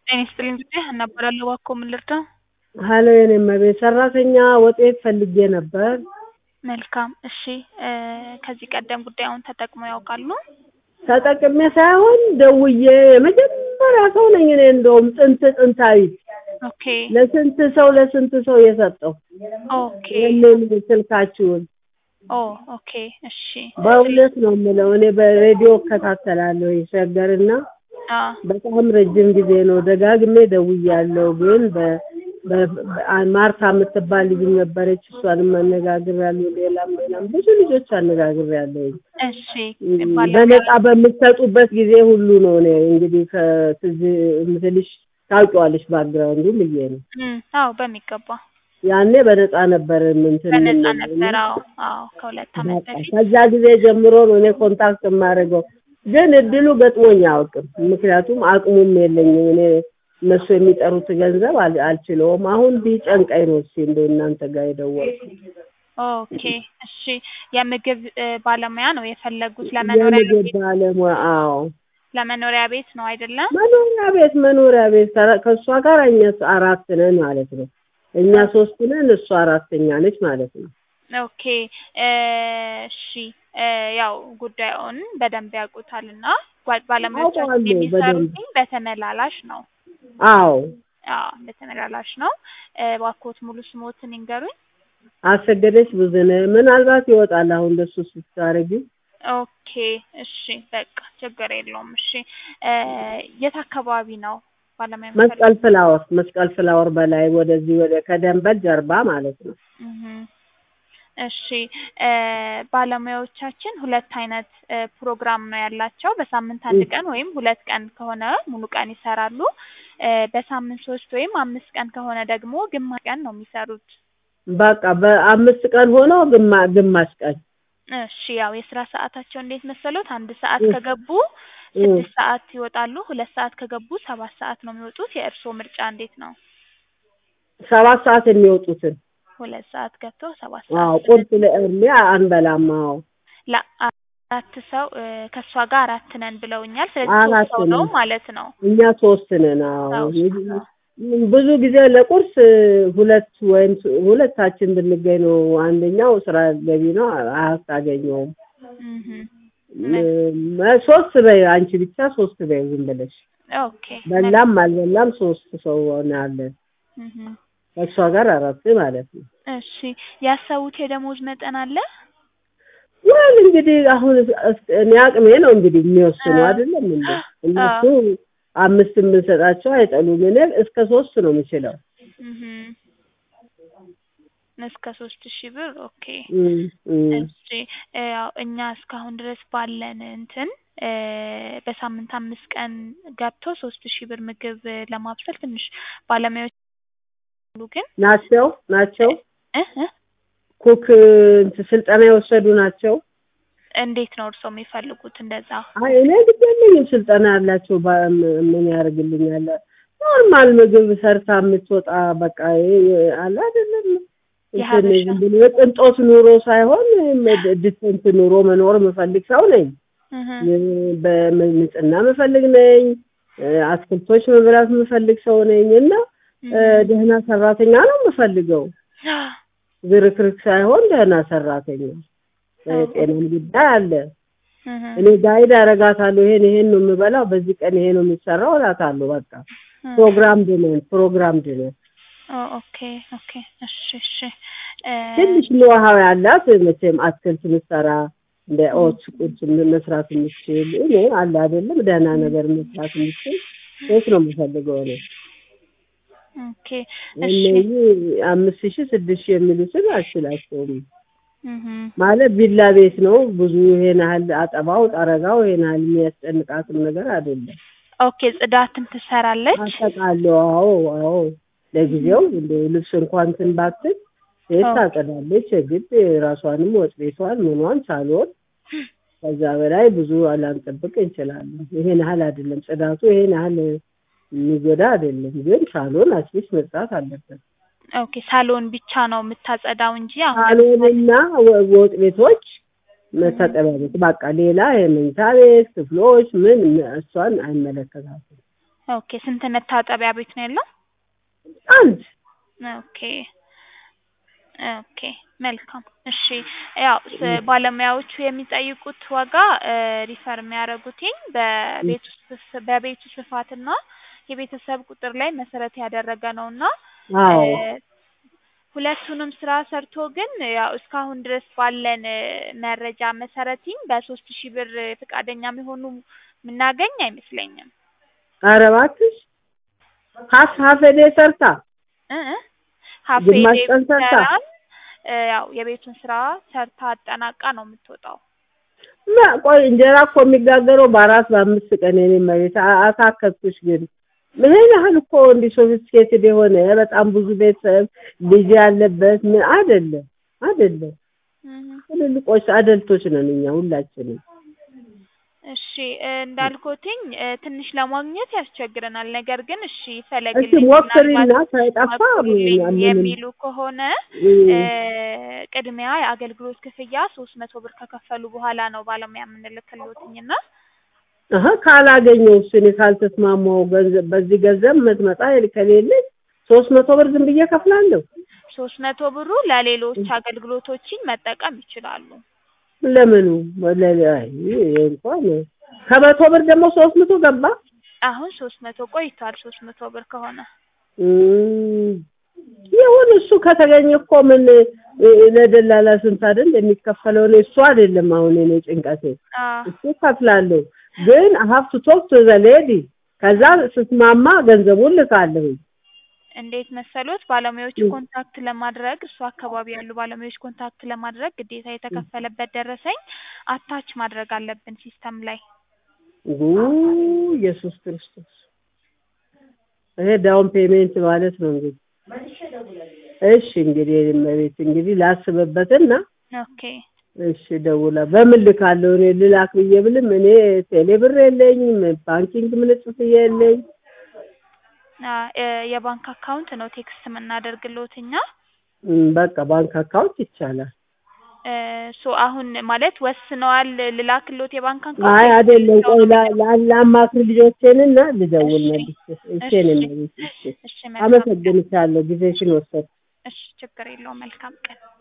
ጤና ይስጥልኝ እንግዲህ እናበላለሁ እባክዎ ምን ልርዳው? ሀሎ የኔ እመቤት ሰራተኛ ወጥ ቤት ፈልጌ ነበር። መልካም እሺ ከዚህ ቀደም ጉዳዩን ተጠቅመው ያውቃሉ? ተጠቅሜ ሳይሆን ደውዬ የመጀመሪያ ሰው ነኝ እኔ እንደውም ጥንት ጥንታዊ ኦኬ ለስንት ሰው ለስንት ሰው የሰጠው ኦኬ ይህንን ስልካችሁን ኦ ኦኬ እሺ በእውነት ነው የምለው እኔ በሬዲዮ እከታተላለሁ ሸገርና አ በጣም ረጅም ጊዜ ነው ደጋግሜ ደውያለሁ ግን በ- በ- በ- ማርታ የምትባል ልጅ ነበረች እሷንም አነጋግሬያለሁ ሌላም ሌላም ብዙ ልጆች አነጋግሬያለሁ እሺ ባለሙያ በነፃ በምትሰጡበት ጊዜ ሁሉ ነው እኔ እንግዲህ ከትዝ የምትልሽ ታውቂዋለሽ ባክግራውንዱ ብዬ ነው እም አዎ በሚገባ ያኔ በነፃ ነበር እንትን በነፃ የምንለው ነበር እና አዎ አዎ ከሁለት ዓመት በቃ በፊት ከዛ ጊዜ ጀምሮ ነው እኔ ኮንታክት የማደርገው ግን እድሉ ገጥሞኝ አያውቅም ምክንያቱም አቅሙም የለኝም እኔ እነሱ የሚጠሩት ገንዘብ አል- አልችለውም አሁን ቢጨንቀኝ ነው እስኪ እንደው እናንተ ጋር የደወልኩት ኦኬ እሺ የምግብ እ ባለሙያ ነው የፈለጉት ለመኖሪያ የምግብ ቤት ባለሙያ አዎ ለመኖሪያ ቤት ነው አይደለም? መኖሪያ ቤት መኖሪያ ቤት ከ- ከእሷ ጋር እኛ አራት ነን ማለት ነው እኛ ሶስት ነን እሷ አራተኛ ነች ማለት ነው ኦኬ እ እሺ እ ያው ጉዳዩን በደንብ ያውቁታልና ጓ- ባለሙያዎቻችን አውቀዋለሁ የሚሰሩትኝ በተመላላሽ ነው። አዎ አዎ በተመላላሽ ነው። እ እባክዎት ሙሉ ስሞትን ይንገሩኝ? አሰገደች ብዙነህ ምናልባት ይወጣል አሁን እንደሱ ስታረጊ ኦኬ እሺ በቃ ችግር የለውም። እሺ እ የት አካባቢ ነው ባለሙያ መስቀል ፍላወር መስቀል ፍላወር በላይ ወደዚህ ወደ ከደንበል ጀርባ ማለት ነው እህ እሺ እ ባለሙያዎቻችን ሁለት አይነት እ ፕሮግራም ነው ያላቸው። በሳምንት አንድ እ- ቀን ወይም ሁለት ቀን ከሆነ ሙሉ ቀን ይሰራሉ። እ በሳምንት ሶስት ወይም አምስት ቀን ከሆነ ደግሞ ግማሽ ቀን ነው የሚሰሩት። በቃ በአምስት ቀን ሆኖ ግማ ግማሽ ቀን እሺ ያው የስራ ሰዓታቸው እንዴት መሰሎት? አንድ ሰዓት እ- ከገቡ እ። ስድስት ሰዓት ይወጣሉ። ሁለት ሰዓት ከገቡ ሰባት ሰዓት ነው የሚወጡት። የእርስዎ ምርጫ እንዴት ነው? ሰባት ሰዓት የሚወጡትን ሁለት ሰዓት ገብተው ሰባት አዎ ሰዓት ቁርስ ለእርሜ አንበላም አዎ ለአራት ሰው እ ከእሷ ጋር አራት ነን ብለውኛል። ስለዚህ ሶስት አራት ሰው ነው ነን ማለት ነው። እኛ ሶስት ነን አዎ ሶስት ነው። ብዙ ጊዜ ለቁርስ ሁለት ወይም ስ- ሁለታችን ብንገኝ ነው አንደኛው ስራ ገቢ ነው አያስታገኘውም እህ መ- ሶስት በይ አንቺ ብቻ ሶስት በይ ዝም ብለሽ ኦኬ በላም አልበላም ሶስት ሰው አለን እህ ከእሷ ጋር አራት ማለት ነው እሺ ያሰቡት የደሞዝ መጠን አለ? ወል እንግዲህ አሁን እስ- እስ- እኔ አቅሜ ነው እንግዲህ የሚወስኑ አ- አይደለም እንዴ አ- እነሱ አምስት ብንሰጣቸው አይጠሉም እኔ እስከ ሶስት ነው የምችለው እህ እስከ ሶስት ሺህ ብር ኦኬ እም፣ እም። እሺ እ ያው እኛ እስካሁን ድረስ ባለን እንትን እ በሳምንት አምስት ቀን ገብቶ ሶስት ሺህ ብር ምግብ እ ለማብሰል ትንሽ ባለሙያዎች አሉ ግን ናቸው ናቸው እ እ ኩክ እንትን ስልጠና የወሰዱ ናቸው እንዴት ነው እርስዎ የሚፈልጉት እንደዛ? አይ እኔ ግድ የለኝም ስልጠና ያላቸው ባ- ም- ምን ያደርግልኛል ኖርማል ምግብ ሰርታ የምትወጣ በቃ ይሄ- ይሄ አለ አይደለም እንትን የሀበሻ ዝም ብሎ የቅንጦት ኑሮ ሳይሆን ዲስንት ኑሮ መኖር የምፈልግ ሰው ነኝ እህ በንጽህና የምፈልግ ነኝ እ አትክልቶች መብላት የምፈልግ ሰው ነኝ እና እ እህ ደህና ሰራተኛ ነው የምፈልገው ዝርክርክ ሳይሆን ደህና ሰራተኛ እ ጤናም ጉዳይ አለ እህ እኔ ጋይድ አረጋታለሁ ይሄን ይሄን ነው የምበላው በዚህ ቀን ይሄ ነው የሚሰራው እላታለሁ በቃ ፕሮግራም ድነን ፕሮግራም ድነን ኦ ኦኬ ኦኬ እሺ እሺ እ ትንሽ ኖሃው ያላት መቼም አትክልት ምሰራ እንደ ኦትስ ቁርስ ም- መስራት የምችል እኔ አለ አይደለም ደህና ነገር መስራት የምችል ሴት ነው የምፈልገው እኔ ኦኬ እሺ እነዚህ አምስት ሺህ ስድስት ሺህ የሚሉትን አልችላቸውም እህ ማለት ቪላ ቤት ነው ብዙ ይሄን ያህል አጠባው ጠረጋው ይሄን ያህል የሚያስጨንቃትም ነገር አይደለም ኦኬ ጽዳትም ትሰራለች? አጠቃለሁ አዎ አዎ ለጊዜው እንደ ልብስ እንኳን እንትን ባትል ሴት ኦ ታጸዳለች የግድ ራሷንም ወጥ ቤቷን ምኗን ሳሎን ከዛ በላይ ብዙ ላንጠብቅ እንችላለን ይሄን ያህል አይደለም ጽዳቱ ይሄን ያህል የሚጎዳ አይደለም ግን ሳሎን አትሊስት መጽዳት አለበት ኦኬ ሳሎን ብቻ ነው የምታጸዳው እንጂ አሁን ለምሳሌ ሳሎንና ወ- ወጥ ቤቶች መታጠቢያ ቤት በቃ ሌላ የመኝታ ቤት ክፍሎች ምን እሷን አይመለከታትም ኦኬ ስንት መታጠቢያ ቤት ነው ያለው? አንድ ኦኬ ኦኬ መልካም እሺ ያው ስ- ባለሙያዎቹ የሚጠይቁት ዋጋ እ ሪፈር የሚያደርጉትኝ በቤት ውስጥ ስ- በቤቱ ስፋትና የቤተሰብ ቁጥር ላይ መሰረት ያደረገ ነው እና አዎ እ ሁለቱንም ስራ ሰርቶ ግን ያው እስካሁን ድረስ ባለን እ መረጃ መሰረትኝ በሶስት ሺህ ብር ፈቃደኛ የሚሆኑ የምናገኝ አይመስለኝም። ኧረ እባክሽ ሀፍ ሀፍ ዴ ሰርታ እ እ ሀፌ ግማሽ ዴይ ቀን ሰርታ? ብትሰራም እ ያው የቤቱን ስራ ሰርታ አጠናቃ ነው የምትወጣው። ማ- ቆይ እንጀራ እኮ የሚጋገረው በአራት በአምስት ቀን የኔ መሬት አ- አሳከብኩሽ ግን ይሄን ያህል እኮ እንዲህ ሶፊስቲኬትድ የሆነ በጣም ብዙ ቤተሰብ ልጅ ያለበት ምን አይደለም አይደለም እህ ትልልቆች አደልቶች ነን እኛ ሁላችንም እሺ እ እንዳልኩትኝ እ ትንሽ ለማግኘት ያስቸግረናል። ነገር ግን እሺ እስኪ ፈለግልኝ ሞክሪና ምናልባት ሳይጠፋ አቁሩልኝ ምንም የሚሉ ከሆነ እ እ ቅድሚያ የአገልግሎት ክፍያ ሶስት መቶ ብር ከከፈሉ በኋላ ነው ባለሙያ የምንልክልዎትኝ እና አሀ ካላገኘው እሱ እኔ ካልተስማማው ገንዘብ በዚህ ገንዘብ የምትመጣ ከሌለኝ ሶስት መቶ ብር ዝም ብዬ ከፍላለሁ። ሶስት መቶ ብሩ ለሌሎች አገልግሎቶችን መጠቀም ይችላሉ። ለምኑ ወለለ አይ ይሄ እንኳን ከመቶ ብር ደግሞ ሶስት መቶ ገባ። አሁን ሶስት መቶ ቆይቷል። ሶስት መቶ ብር ከሆነ እም፣ ይሁን እሱ ከተገኘ እኮ ምን እ፣ ለደላላ ስንት አይደል የሚከፈለው? እኔ እሱ አይደለም አሁን እኔ ጭንቀቴ አ እሱ ከፍላለሁ፣ ግን ሀብቱ ቶክ ቱ ዘ ሌዲ ከዛ ስትማማ ገንዘቡን ልካለሁ። እንዴት መሰሎት ባለሙያዎች እም። ኮንታክት ለማድረግ እሱ አካባቢ ያሉ ባለሙያዎች ኮንታክት ለማድረግ ግዴታ የተከፈለበት ደረሰኝ አታች ማድረግ አለብን ሲስተም ላይ። ኡ ኢየሱስ ክርስቶስ ይሄ ዳውን ፔሜንት ማለት ነው እንግዲህ። እሺ እንግዲህ እመቤት እንግዲህ ላስብበትና ኦኬ እሺ ደውላ በምን ልካለሁ እኔ ልላክ ብዬ ብልም እኔ ቴሌ ብር የለኝም ባንኪንግ ምንጽፍ የለኝ አ እ የባንክ አካውንት ነው ቴክስት የምናደርግልዎት እኛ። እም፣ በቃ ባንክ አካውንት ይቻላል። እ ሶ አሁን ማለት ወስነዋል ልላክልዎት የባንክ አካውንት አይ ወይስ አይደለም ሰው ቆይ ነው ላ- ላ- ላማክር ልጆቼንና ልደውል እሺ መልሼ እሺ እሺ እኔ እመቤት እሺ እሺ መልካም ቀን። አመሰግንሻለሁ ጊዜሽን ወሰድኩ እሺ ችግር የለውም መልካም ቀን።